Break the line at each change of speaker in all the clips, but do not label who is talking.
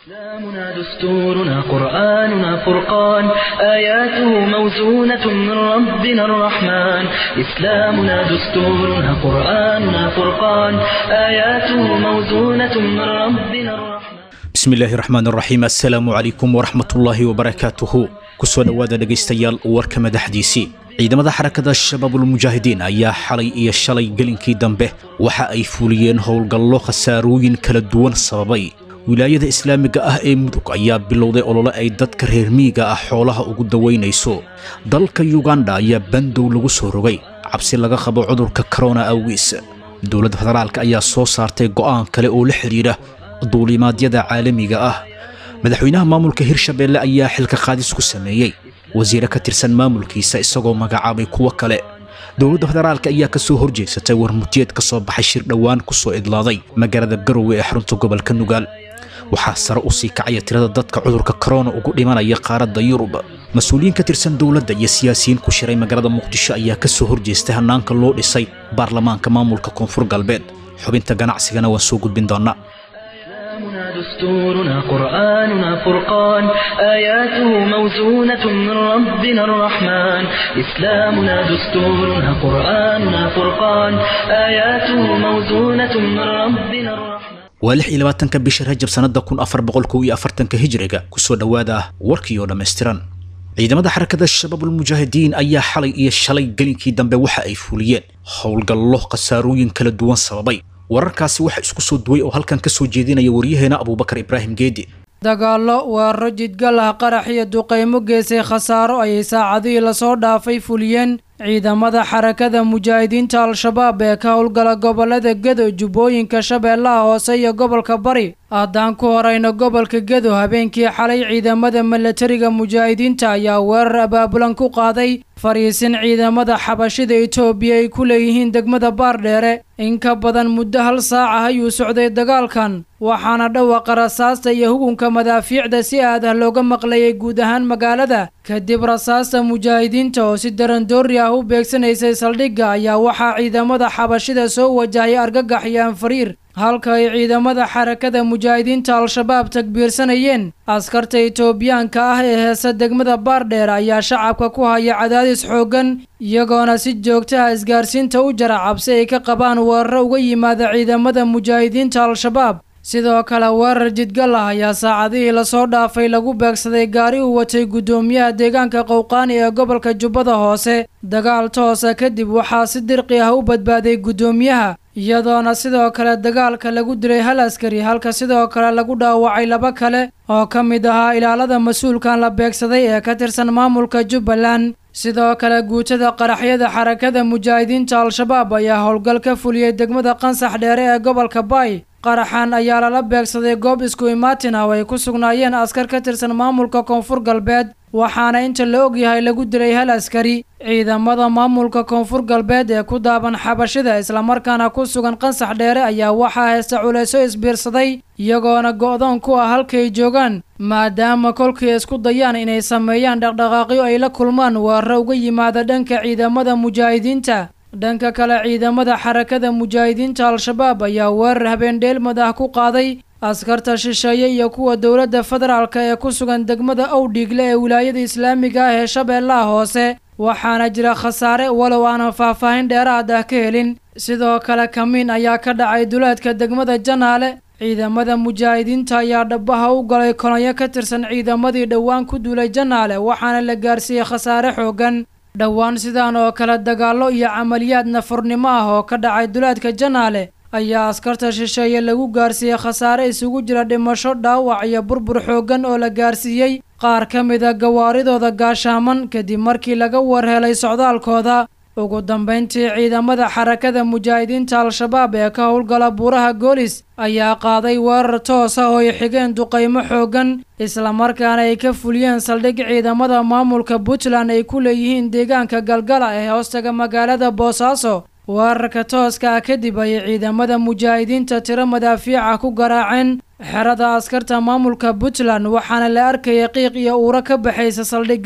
إسلامنا دستورنا قرآننا فرقان آياته موزونة من ربنا الرحمن إسلامنا دستورنا قرآننا فرقان آياته موزونة من ربنا الرحمن
bismi illaahi raxmaan raxiim assalaamu calaykum waraxmatullaahi wabarakaatuhu kusoo dhowaada dhegaystayaal warka madaxdiisii ciidamada xarakada shabaabulmujaahidiin ayaa xalay iyo shalay gelinkii dambe waxa ay fuliyeen howlgallo khasaarooyin kala duwan sababay wilaayada islaamiga ah ee mudug ayaa bilowday olole ay dadka reer miyiga ah xoolaha ugu dawaynayso dalka yuganda ayaa bandow lagu soo rogay cabsi laga qabo cudurka korona awgiis dowladda federaalk ayaa soo saartay go'aan kale oo la xidhiidha duulimaadyada caalamiga ah madaxweynaha maamulka hirshabeelle ayaa xilka qaadis ku sameeyey wasiire ka tirsan maamulkiisa isagoo magacaabay kuwo kale dowladda federaalk ayaa ka soo horjeesatay warmutiyeed ka soo baxay shir dhowaan ku soo idlaaday magaalada garowe ee xarunta gobolka nugaal waxaa sare u sii kacaya tirada dadka cudurka korona ugu dhimanaya qaaradda yurub mas-uuliyiin ka tirsan dowladda iyo siyaasiyiin ku shiray magaalada muqdisho ayaa ka soo horjeestay hannaanka loo dhisay baarlamaanka maamulka koonfur galbeed xubinta ganacsigana waan soo gudbin doonnaa
إسلامنا دستورنا قرآننا فرقان آياته موزونة من ربنا الرحمن إسلامنا دستورنا قرآننا فرقان آياته موزونة من ربنا الرحمن
waa lix iyo labaatanka bisha rajab sannada kun afar boqol kow iyo afartanka hijriga kusoo dhowaada warkii oo dhammaystiran ciidamada xarakada shabaabulmujaahidiin ayaa xalay iyo shalay gelinkii dambe waxa ay fuliyeen howlgallo khasaarooyin kala duwan sababay wararkaasi waxa isku soo duway oo halkan ka soo jeedinaya waryaheena abuubakar ibraahim geedi
dagaallo weeraro jidgal ah qarax iyo duqaymo geesay khasaaro ayay saacadihii lasoo dhaafay fuliyeen ciidamada xarakada mujaahidiinta al-shabaab ee ka howlgala gobolada gedo jubbooyinka shabeellaha hoose iyo gobolka bari haddaan ku horayno gobolka gedo habeenkii xalay ciidamada milatariga mujaahidiinta ayaa weerar abaabulan ku qaaday fariisin ciidamada xabashida etoobiya ay ku leeyihiin degmada baardheere in ka badan muddo hal saac ah ayuu socday dagaalkan waxaana dhawaqa rasaasta iyo hugunka madaafiicda si aad ah looga maqlayay guud ahaan magaalada kadib rasaasta mujaahidiinta oo si darandoori ah u beegsanaysay saldhigga ayaa waxaa ciidamada xabashida soo wajahay argagax iyo anfariir halka ay ciidamada xarakada mujaahidiinta al-shabaab takbiirsanayeen askarta etoobiyaanka ah ee heesa degmada baardheer ayaa shacabka ku haya cadaadis xooggan iyagoona si joogtaha isgaarsiinta u jara cabsi ay ka qabaan weeraro uga yimaada ciidamada mujaahidiinta al-shabaab sidoo kale weerar jidgal ah ayaa saacadihii lasoo dhaafay lagu beegsaday gaari uu watay guddoomiyaha deegaanka qowqaani ee gobolka jubbada hoose dagaal toosa kadib waxaa si dirqi ah u badbaaday guddoomiyaha iyadoona sidoo kale dagaalka lagu dilay hal askari halka sidoo kale lagu dhaawacay laba kale oo ka mid ahaa ilaalada mas-uulkan la beegsaday ee ka tirsan maamulka jubbaland sidoo kale guutada qaraxyada xarakada mujaahidiinta al-shabaab ayaa howlgal ka fuliyey degmada qansax dheere ee gobolka baay qaraxan ayaa lala beegsaday goob isku imaatin ah oo ay ku sugnaayeen askar ka tirsan maamulka koonfur galbeed waxaana inta la ogyahay lagu dilay hal askari ciidamada maamulka koonfur galbeed ee ku daaban xabashida islamarkaana ku sugan qansax dheere ayaa waxaa haysta culayso isbiirsaday iyagoona go'doon ku ah halkay joogaan maadaama kolkii isku dayaan inay sameeyaan dhaqdhaqaaqyo ay la kulmaan weeraro uga yimaada dhanka ciidamada mujaahidiinta dhanka kale ciidamada xarakada mujaahidiinta al-shabaab ayaa weerar habeendheelmad ah ku qaaday askarta shisheeye iyo kuwa dowladda federaalk ee ku sugan degmada owdhiigle ee wilaayada islaamiga ah ee shabeellaha hoose waxaana jira khasaare walow aanan faahfaahin dheeraad ah ka helin sidoo kale kamiin ayaa ka dhacay duleedka degmada janaale ciidamada mujaahidiinta ayaa dhabaha u galay kolonyo ka tirsan ciidamadii dhowaan ku duulay janaale waxaana la gaarsiiyey khasaare xooggan dhowaan sidaan oo kale dagaallo iyo camaliyaad nafurnimo ah oo ka dhacay duleedka janaale ayaa askarta shisheeye lagu gaarsiiyey khasaare isugu jira dhimasho dhaawac iyo burbur xooggan oo la gaarsiiyey qaar ka mida gawaaridooda gaashaaman kadib markii laga warhelay socdaalkooda ugu dambayntii ciidamada xarakada mujaahidiinta al-shabaab ee ka howlgala buuraha goolis ayaa qaaday weerar toos ah oo ay xigeen duqaymo xooggan islamarkaana ay ka fuliyeen saldhig ciidamada maamulka puntland ay ku leeyihiin deegaanka galgala ee hoostaga magaalada boosaaso weerarka tooska ah kadib ayay ciidamada mujaahidiinta tiro madaafiica ku garaaceen xerada askarta maamulka puntland waxaana la arkayay qiiq iyo uuro ka baxaysa saldhigga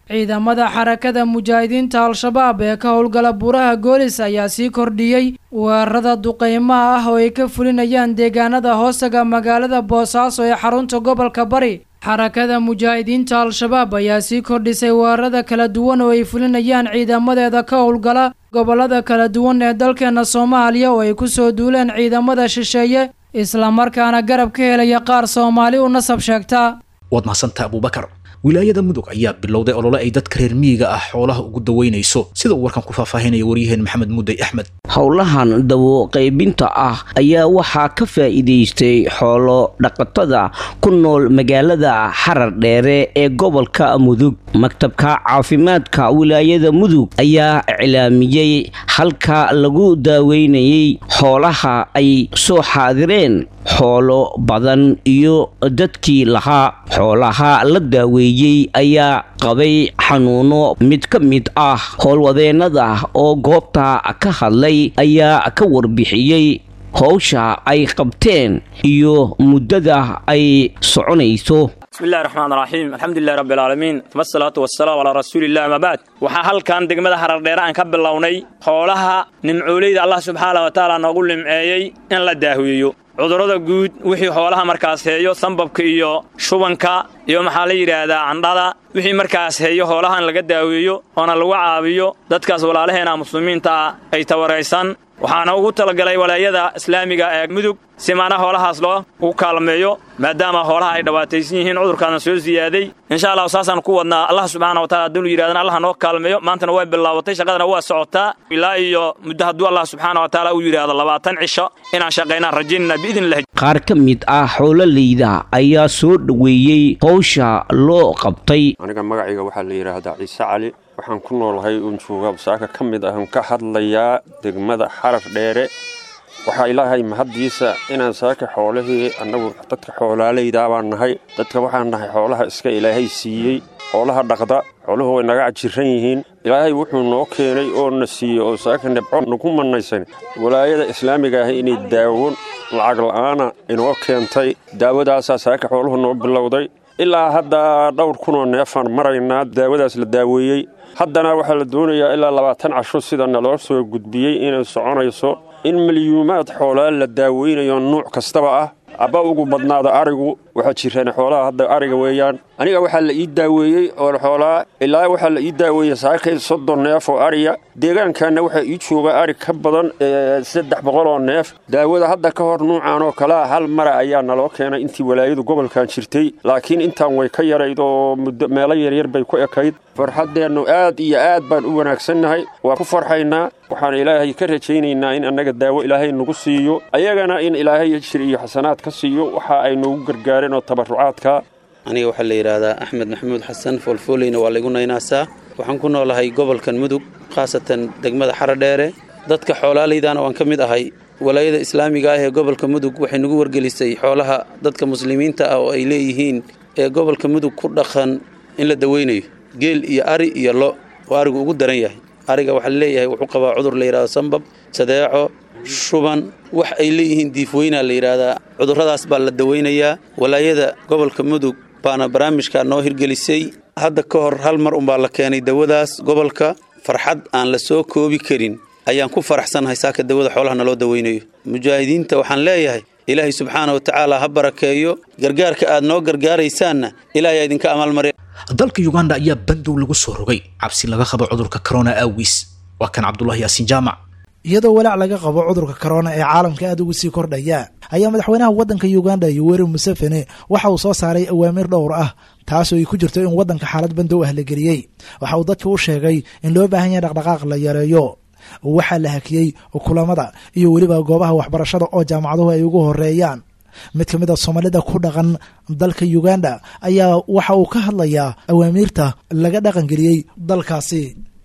ciidamada xarakada mujaahidiinta al-shabaab ee ka howlgala buuraha goolis ayaa sii kordhiyey weerarada duqeymaha ah oo ay ka fulinayaan deegaanada hoostaga magaalada boosaaso ee xarunta gobolka bari xarakada mujaahidiinta al-shabaab ayaa sii kordhisay weerarada kala duwan oo ay fulinayaan ciidamadeeda ka howlgala gobolada kala duwan ee dalkeena soomaaliya oo ay kusoo duuleen ciidamada shisheeye islamarkaana garab ka helaya qaar soomaali u nasab sheegta
waad mahadsantaha abuubakar wilaayada mudug ayaa bilowday olole ay dadka reer miyiga ah xoolaha ugu daweynayso sida uu warkan ku faahfaahinaya waryaheen maxamed mudday axmed
howlahan dawo qaybinta ah ayaa waxaa ka faa'iidaystay xoolo dhaqatada ku nool magaalada xarar dheere ee gobolka mudug maktabka caafimaadka wilaayada mudug ayaa iclaamiyey halka lagu daaweynayay xoolaha ay soo xaadireen xoolo badan iyo dadkii lahaa xoolaha la daaweeyey ayaa qabay xanuuno mid ka mid ah howlwadeennada oo goobta ka hadlay ayaa ka warbixiyey howsha ay qabteen iyo muddada ay soconayso
bismillahi raxmaan raxiim alxamdulilahi rabbialcaalamiin uma asalaatu wasalaamu calaa rasuuliillah ama bacd waxaa halkan degmada harardheere aan ka bilownay xoolaha nimcooleyda allah subxaana wa tacaala noogu limceeyey in la daaweeyo cudurrada guud wixii xoolaha markaas heeyo sambabka iyo shubanka iyo maxaa la yidhaahdaa candhada wixii markaas heeyo xoolaha in laga daaweeyo oona lagu caabiyo dadkaas walaalaheena muslimiinta ah ay tawaraysan waxaana ugu talagalay walaayada islaamiga ee mudug si maana hoolahaas loo ugu kaalmeeyo maadaama hoolaha ay dhawaataysan yihiin cudurkaana soo siyaaday insha allahu saasaan ku wadnaa allah subxaana watacala hadduu yidhahdana allah noo kaalmeeyo maantana way bilaabatay shaqadana waa socotaa ilaa iyo muddo hadduu allah subxaana wa tacaala uu yidhaahdo labaatan cisho inaan shaqaynaan rajaynana biidnillahi
qaar ka mid ah xoololeyda ayaa soo dhoweeyey howsha loo qabtay
aniga magacayga waxaa la yidhaahdaa ciise cali waxaan ku noolahay uun jooga saaka ka mid ahn ka hadlayaa degmada xaraf dheere waxaa ilaahay mahaddiisa inaan saaka xoolihii annagu dadka xoolaalaydaa baan nahay dadka waxaan nahay xoolaha iska ilaahay siiyey xoolaha dhaqda xooluhu way naga cajiran yihiin ilaahay wuxuu noo keenay oo na siiyey oo saaka nibco nagu mannaysan walaayada islaamiga ah inay daawo lacag la'aana inoo keentay daawadaasaa saaka xooluhu noo bilowday ilaa hadda dhowr kunoo neefaan maraynaa daawadaas la daaweeyey haddana waxaa la doonayaa ilaa labaatan casho sida naloo soo gudbiyey inay soconayso in milyuumaad xoolaa la daaweynayo nuuc kastaba ah abba ugu badnaada arigu waxaa jiraan xoolaha hadda ariga weeyaan aniga waxaa la ii daaweeyey oo xoolaa ilaa waxaa la ii daaweeyey saakay soddon neef oo ariya deegaankanna waxaa ii jooga ari ka badan saddex boqol oo neef daawada hadda ka hor nuucan oo kalea hal mara ayaa naloo keenay intii walaayadu gobolkan jirtay laakiin intaan way ka yarayd oo muddo meelo yaryar bay ku ekayd farxaddeennu aad iyo aad baan u wanaagsannahay waa ku farxaynaa waxaan ilaahay ka rajaynaynaa in annaga daawo ilaahay nagu siiyo ayagana in ilaahay jir iyo xasanaad ka siiyo waxa ay noogu gargaareen oo tabarrucaadka
aniga waxaa la yidhaahdaa axmed maxamuud xasan foolfooleyna waa laygu naynaasaa waxaan ku noolahay gobolkan mudug khaasatan degmada xaradheere dadka xoolaalaydaana waan ka mid ahay walaayada islaamiga ah ee gobolka mudug waxay nagu wargelisay xoolaha dadka muslimiinta ah oo ay leeyihiin ee gobolka mudug ku dhaqan in la daweynayo geel iyo ari iyo lo oo arigu ugu daran yahay ariga waxaa laleeyahay wuxuu qabaa cudur la yidhahdo sambab sadeeco shuban wax ay leeyihiin diifweynaa la yidhaahdaa cudurradaas baa la daweynayaa walaayada gobolka mudug baana barnaamijkaa noo hirgelisay hadda ka hor hal mar unbaa la keenay dawadaas gobolka farxad aan la soo koobi karin ayaan ku faraxsannahay saaka dawada xoolaha naloo daweynayo mujaahidiinta waxaan leeyahay ilaahay subxaana wa tacaala ha barakeeyo gargaarka aad noo gargaaraysaanna ilaahay idinka amaalmarya
dalka uganda ayaa bandow lagu soo rogay cabsi laga qabo cudurka corona awgiis waa kan cabdulahi yaasiin jaamac
iyadoo walaac laga qabo cudurka korona ee caalamka aada ugu sii kordhaya ayaa madaxweynaha waddanka uganda yoweri museveni waxa uu soo saaray awaamiir dhowr ah taasoo ay ku jirto in waddanka xaalad bandow ah la geliyey waxa uu dadka u sheegay in loo baahan yahay dhaqdhaqaaq la yareeyo waxaa la hakiyey kulamada iyo weliba goobaha waxbarashada oo jaamacaduhu ay ugu horeeyaan mid ka mid a soomaalida ku dhaqan dalka uganda ayaa waxa uu ka hadlayaa awaamiirta laga dhaqangeliyey dalkaasi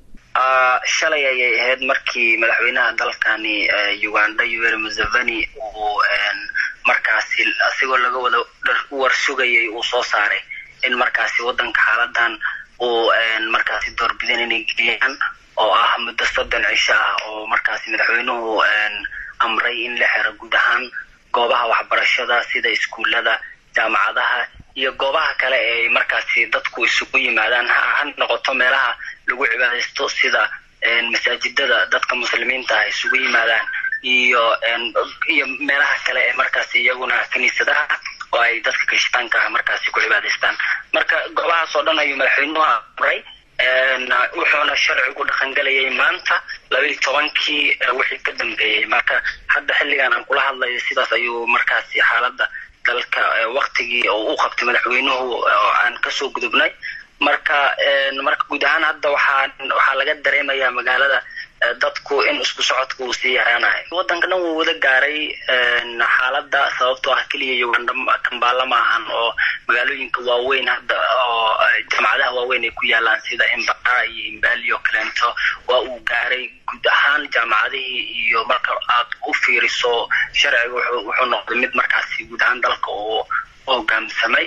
shalay ayay ahayd markii madaxweynaha dalkani uganda yoweri museveni uu markaasi asigoo laga wada war sugayay uu soo saaray in markaasi wadanka xaaladan uu markaasi doorbidan inay geliyaan oo ah muddo soddon cisho ah oo markaasi madaxweynuhu amray in la xiro guud ahaan goobaha waxbarashada sida iskuullada jaamacadaha iyo goobaha kale ee markaasi dadku isugu yimaadaan ha noqoto meelaha lagu cibaadaysto sida masaajidada dadka muslimiinta ah isugu yimaadaan iyo iyo meelaha kale ee markaasi iyaguna kiniisadaha oo ay dadka kirishtaanka ah markaasi ku cibaadaystaan marka goobahaas oo dhan ayuu madaxweynuhu amray wuxuuna sharcigu dhaqangelayay maanta labaiyi tobankii wixii ka dambeeyey marka hadda xilligan aan kula hadlayo sidaas ayuu markaasi xaaladda dalka waktigii oo u qabtay madaxweynuhu oo aan kasoo gudubnay marka marka guud ahaan hadda waxaa waxaa laga dareemayaa magaalada dadku in isku socodka uu sii yaraanayo waddanka dhan wuu wada gaaray xaaladda sababtoo ah keliya uganda kambaala maahan oo magaalooyinka waaweyn hadda oo jamacadaha waaweyn ay ku yaalaan sida imbara iyo imbali oo kaleento waa uu gaaray guud ahaan jaamacadihii iyo marka aad u fiiriso sharciga wuxuu noqday mid markaasi guud ahaan dalka uu hogaamsamay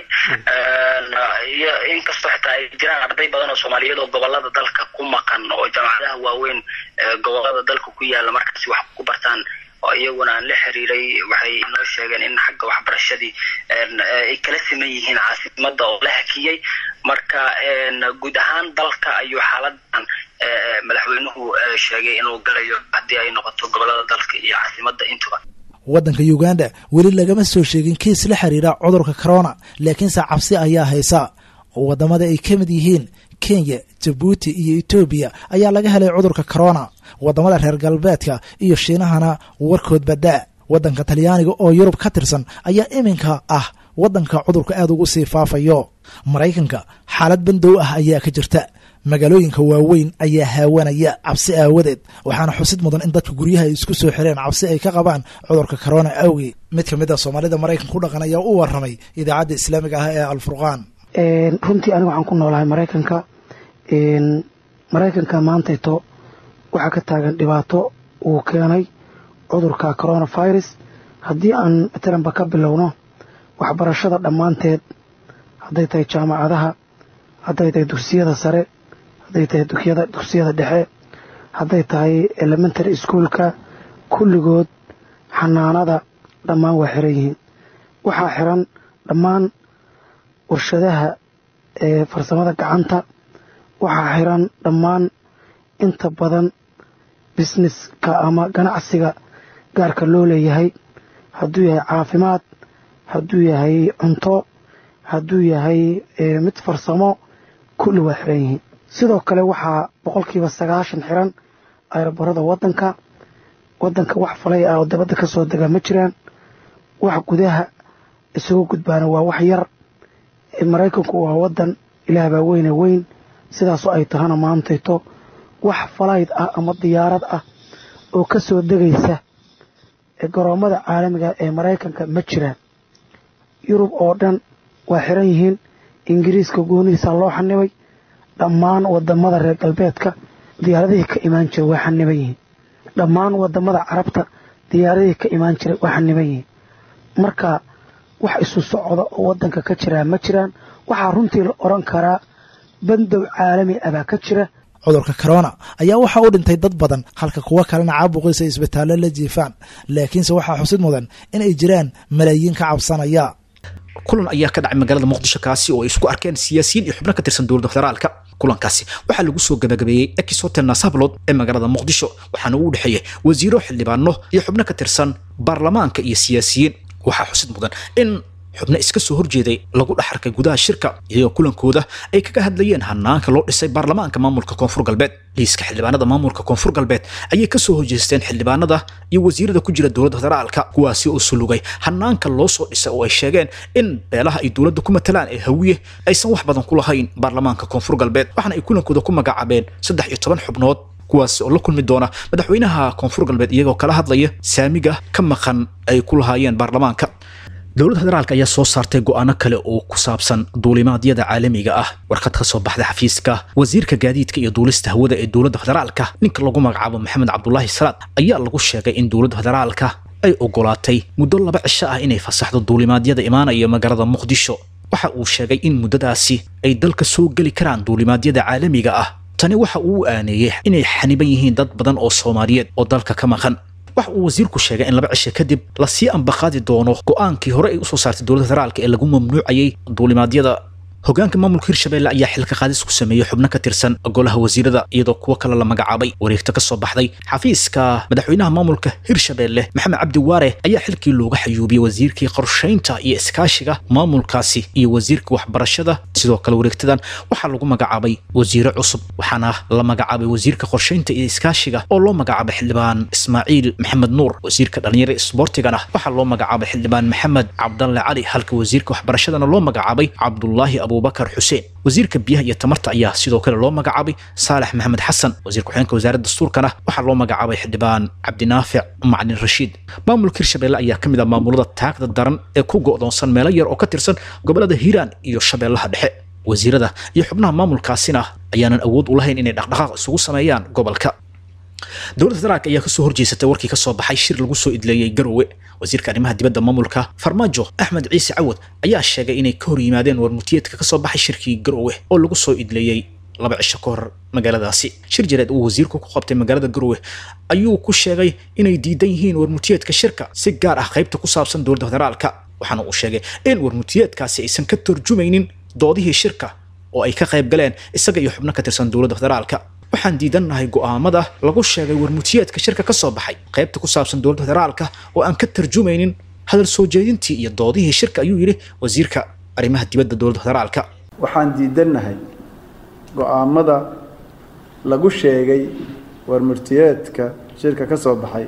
iyo inkastoo xitaa ay jiraan arday badan oo soomaaliyeed oo gobolada dalka ku maqan oo jaamacadaha waaweyn gobolada dalka ku yaala markaasi wax ku bartaan oo iyaguna aan la xiriiray waxay noo sheegeen in xagga waxbarashadii ay kala siman yihiin caasimada oo la hakiyey marka guud ahaan dalka ayuu xaaladan madaxweynuhu sheegay inuu galayo haddii ay noqoto gobolada dalka iyo caasimada intuba
waddanka uganda weli lagama soo sheegin kiis la xiriira cudurka corona laakiinse cabsi ayaa haysa wadamada ay ka mid yihiin kenya jabuuti iyo etoobiya ayaa laga helay cudurka corona wadamada reer galbeedka iyo shiinahana warkood badaa waddanka talyaaniga oo yurub ka tirsan ayaa iminka ah waddanka cudurka aada ugu sii faafayo maraykanka xaalad bandow ah ayaa ka jirta magaalooyinka waaweyn ayaa haawanaya cabsi aawadeed waxaana xusid mudan in dadka guryaha ay isku soo xireen cabsi ay ka qabaan cudurka corona awgeed mid ka mid a soomaalida maraykanka ku dhaqan ayaa u waramay idaacadda islaamiga ah ee alfurqaan
runtii aniga waxaan ku noolahay maraykanka maraykanka maantayto waxaa ka taagan dhibaato uu keenay cudurka coronavirus haddii aan matalanba ka bilowno waxbarashada dhammaanteed hadday tahay jaamacadaha hadday tahay dugsiyada sare hadday tahay dugsiyada dhexe hadday tahay elementary schoolka kulligood xanaanada dhammaan waa xiran yihiin waxaa xiran dhammaan warshadaha ee farsamada gacanta waxaa xiran dhammaan inta badan businesska ama ganacsiga gaarka loo leeyahay hadduu yahay caafimaad hadduu yahay cunto hadduu yahay mid farsamo kulli waa xiran yihiin sidoo kale waxaa boqolkiiba sagaashan xiran ayrobarada wadanka wadanka wax falay ah oo dabadda ka soo dega ma jiraan wax gudaha isugu gudbaana waa wax yar maraykanku waa wadan ilaah baa weyne weyn sidaasoo ay tahana maantayto wax falayd ah ama diyaarad ah oo ka soo degaysa garoommada caalamiga ee maraykanka ma jiraan yurub oo dhan waa xiran yihiin ingiriiska goonihiisa loo xanibay dhammaan wadamada reer galbeedka diyaaradihii ka imaan jira waa xaniban yihiin dhammaan wadamada carabta diyaaradihii ka imaan jira waa xaniban yihiin marka wax isu socda oo wadanka ka jiraa ma jiraan waxaa runtii la oran karaa bandow caalami ah baa ka jira
cudurka corona ayaa waxaa u dhintay dad badan halka kuwo kalena caabuqiisa isbitaallo la jiifaan laakiinse waxaa xusid mudan in ay jiraan malaayiin ka cabsanaya
kulan ayaa ka dhacay magaalada muqdisho kaasi oo ay isku arkeen siyaasiyiin iyo xubno ka tirsan dowladda federaalka kulankaasi waxaa lagu soo gabagabeeyey ex hotel nasablod ee magaalada muqdisho waxaana uu dhexeeyey wasiiro xildhibaano iyo xubno ka tirsan baarlamaanka iyo siyaasiyiin waxaa xusid mudan in xubno iska soo horjeeday lagu dhex arkay gudaha shirka iyagoo kulankooda ay kaga hadlayeen hanaanka loo dhisay baarlamaanka maamulka koonfur galbeed liiska xildhibaanada maamulka koonfur galbeed ayay kasoo horjeesteen xildhibaanada iyo wasiirada ku jira dowladda federaalka kuwaasi oo sulugay hanaanka loo soo dhisay oo ay sheegeen in beelaha ay dowladda ku matalaan ee hawiye aysan wax badan ku lahayn baarlamaanka koonfur galbeed waxaana ay kulankooda ku magacaabeen saddex iyo toban xubnood kuwaasi oo la kulmi doona madaxweynaha koonfur galbeed iyagoo kala hadlaya saamiga ka maqan ay ku lahaayeen baarlamaanka dowladda federaalk ayaa soo saartay go'aano kale oo ku saabsan duulimaadyada caalamiga ah warqad ka soo baxday xafiiska wasiirka gaadiidka iyo duulista hawada ee dowladda federaalka ninka lagu magacaabo maxamed cabdulaahi salaad ayaa lagu sheegay in dowladda federaalka ay ogolaatay muddo laba cisho ah inay fasaxdo duulimaadyada imaanaya magaalada muqdisho waxa uu sheegay in muddadaasi ay dalka soo geli karaan duulimaadyada caalamiga ah tani waxa uu aaneeyey inay xaniban yihiin dad badan oo soomaaliyeed oo dalka ka maqan waxa uu wasiirku sheegay in laba cisho kadib lasii ambaqaadi doono go'aankii hore ay usoo saartay dowladda federaalka ee lagu mamnuucayay duulimaadyada hogaanka maamulka hirshabelle ayaa xilka qaadis ku sameeyey xubno ka tirsan golaha wasiirada iyadoo kuwo kale la magacaabay wareegto ka soo baxday xafiiska madaxweynaha maamulka hirshabelle maxamed cabdi waare ayaa xilkii looga xayuubiyey wasiirkii qorshaynta iyo iskaashiga maamulkaasi iyo wasiirka waxbarashada sidoo kale wareegtadan waxaa lagu magacaabay wasiire cusub waxaana la magacaabay wasiirka qorshaynta iyo iskaashiga oo loo magacaabay xildhibaan ismaaciil maxamed nuur wasiirka dhalinyarada isboortigana waxaa loo magacaabay xildhibaan maxamed cabdalle cali halka wasiirka waxbarashadana loo magacaabay cabdulaahi abubakar xuseen wasiirka biyaha iyo tamarta ayaa sidoo kale loo magacaabay saalax maxamed xasan wasiir ku-xigeenka wasaaradda dastuurkana waxaa loo magacaabay xildhibaan cabdinaafic macalin rashiid maamulka hirshabelle ayaa ka mid ah maamulada taagda daran ee ku go'doonsan meelo yar oo ka tirsan gobolada hiiraan iyo shabeellaha dhexe wasiirada iyo xubnaha maamulkaasina ayaanan awood u lahayn inay dhaqdhaqaaq isugu sameeyaan gobolka dowladda federaalka ayaa kasoo horjeesatay warkii kasoo baxay shir lagu soo idleeyey garowe wasiirka arrimaha dibadda maamulka farmaajo axmed ciise cawad ayaa sheegay inay ka hor yimaadeen warmutiyeedka kasoo baxay shirkii garowe oo lagu soo idleeyey laba cisho ka hor magaaladaasi shir jireed uu wasiirku ku qabtay magaalada garowe ayuu ku sheegay inay diidan yihiin warmutiyeedka shirka si gaar ah qaybta ku saabsan dowladda federaalka waxaana uu sheegay in warmutiyeedkaasi aysan ka turjumaynin doodihii shirka oo ay ka qayb galeen isaga iyo xubno ka tirsan dowladda federaalka waxaan diidannahay go'aamada lagu sheegay warmutiyeedka shirka ka soo baxay qaybta ku saabsan dowladda federaalka oo aan ka tarjumaynin hadal soo jeedintii iyo doodihii shirka ayuu yidhi wasiirka arrimaha dibadda dowladda federaalka
waxaan diidannahay go'aamada lagu sheegay warmurtiyeedka shirka ka soo baxay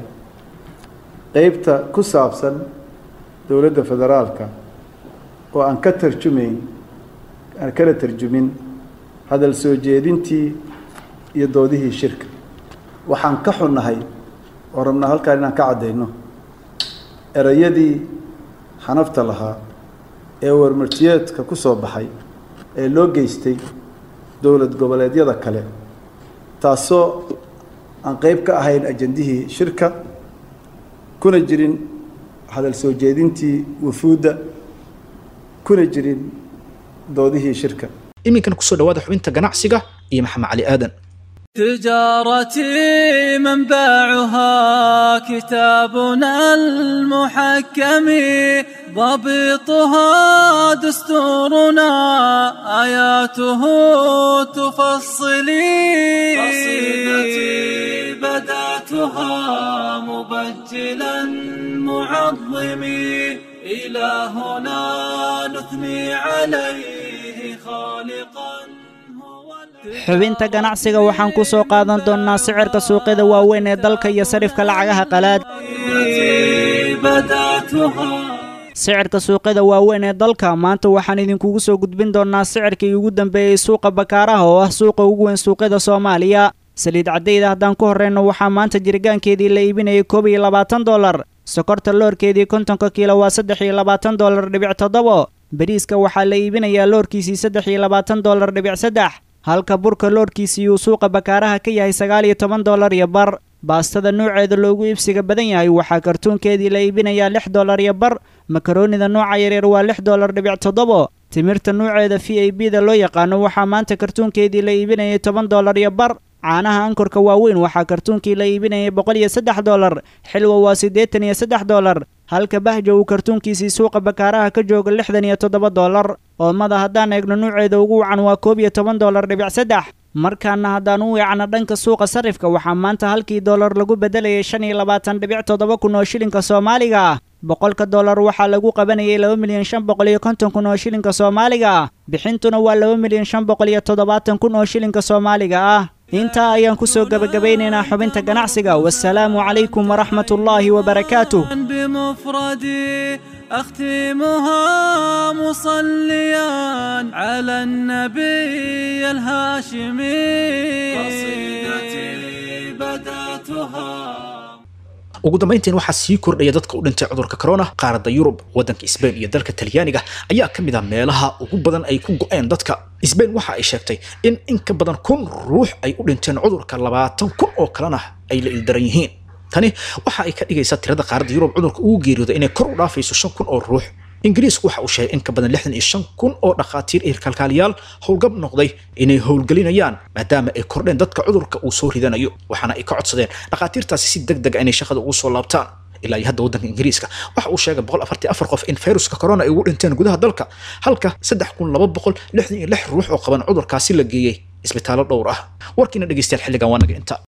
qeybta ku saabsan dowladda federaalka oo aan ka tarjumayn aan kala tarjumin hadal soo jeedintii iyo doodihii shirka waxaan ka xunnahay oo rabnaa halkaan inaan ka caddayno erayadii xanafta lahaa ee warmartiyeedka ku soo baxay ee loo geystay dowlad goboleedyada kale taasoo aan qeyb ka ahayn ajandihii shirka kuna jirin hadal soo jeedintii wufuudda kuna jirin doodihii shirka
iminkan kusoo dhawaada xubinta ganacsiga iyo maxamed cali aadan
تجارتي منبعها كتابنا المحكم ضبطها دستورنا آياته تفصلي قصيدتي بدأتها مبجلا معظمي إلهنا نثني عليه خالقا
xubinta ganacsiga waxaan ku soo qaadan doonnaa sicirka suuqyada waaweyn ee dalka iyo sarifka lacagaha qalaad sicirka suuqyada waaweyn ee dalka maanta waxaan idinkugu soo gudbin doonnaa sicirkii ugu dambeeyey suuqa bakaaraha oo ah suuqa ugu weyn suuqyada soomaaliya saliid caddayda haddaan ku horreyno waxaa maanta jirgaankeedii la iibinayay koob iyo labaatan dollar sokorta loorkeedii kontonka kiilo waa saddex iyo labaatan dollar dhibic toddobo bariiska waxaa la iibinayaa loorkiisii saddex iyo labaatan dollar dhibic saddex halka burka loorkiisii uu suuqa bakaaraha ka yahay sagaal iyo toban dollar iyo bar baastada nuuceeda loogu iibsiga badan yahay waxaa kartuunkeedii la iibinayaa lix dollar iyo bar makaroonida nooca yaryar waa lix dollar dhibic toddobo timirta nuuceeda v a b da loo yaqaano waxaa maanta kartuunkeedii la iibinayay toban dollar iyo bar caanaha ankorka waaweyn waxaa kartuunkii la iibinayay boqol iyo saddex dollar xilwa waa siddeetan iyo saddex dollar halka bahjo uu kartuunkiisii suuqa bakaaraha ka jooga lixdan iyo toddoba dollar oomada haddaan eegno nuuceeda ugu wacan waa koob iyo toban dollar dhibic saddex markaana haddaan u weecno dhanka suuqa sarifka waxaa maanta halkii dollar lagu beddelayay shan iyo labaatan dhibic toddoba kun oo shilinka soomaaliga ah boqolka dollar waxaa lagu qabanayay laba milyan shan boqol iyo konton kun oo shilinka soomaaliga ah bixintuna waa laba milyan shan boqol iyo toddobaatan kun oo shilinka soomaaliga ah intaa ayaan ku soo gebagabeynaynaa xubinta ganacsiga wasalaamu calaykum waraxmat ullaahi wabarakaatuh
بمفردي أختمها مصليا على النبي الهاشمي قصيدتي بدأتها
ugu dambayntiin waxaa sii kordhaya dadka u dhintay cudurka corona qaaradda yurub waddanka sbain iyo dalka talyaaniga ayaa ka mid ah meelaha ugu badan ay ku go'een dadka sbain waxa ay sheegtay in in ka badan kun ruux ay u dhinteen cudurka labaatan kun oo kalena ay la ildaran yihiin tani waxa ay ka dhigaysaa tirada qaaradda yurub cudurka ugu geeriyooda inay kor u dhaafayso shan kun oo ruux ingiriisku waxa uu sheegay in ka badan lixdan iyo shan kun oo dhakhaatiir iyo kalkaaliyaal howlgab noqday inay howlgelinayaan maadaama ay kordheen dadka cudurka uu soo ridanayo waxaana ay ka codsadeen dhakhaatiirtaasi si deg deg inay shaqada ugu soo laabtaan ilaa iyo hadda waddanka ingiriiska waxa uu sheegay boqol afartii afar qof in fayruska corona ay ugu dhinteen gudaha dalka halka saddex kun laba boqol lixdan iyo lix ruux oo qaban cudurkaasi la geeyey isbitaallo dhowr ah warkiina dhegeystayaal xilligan waa naga inta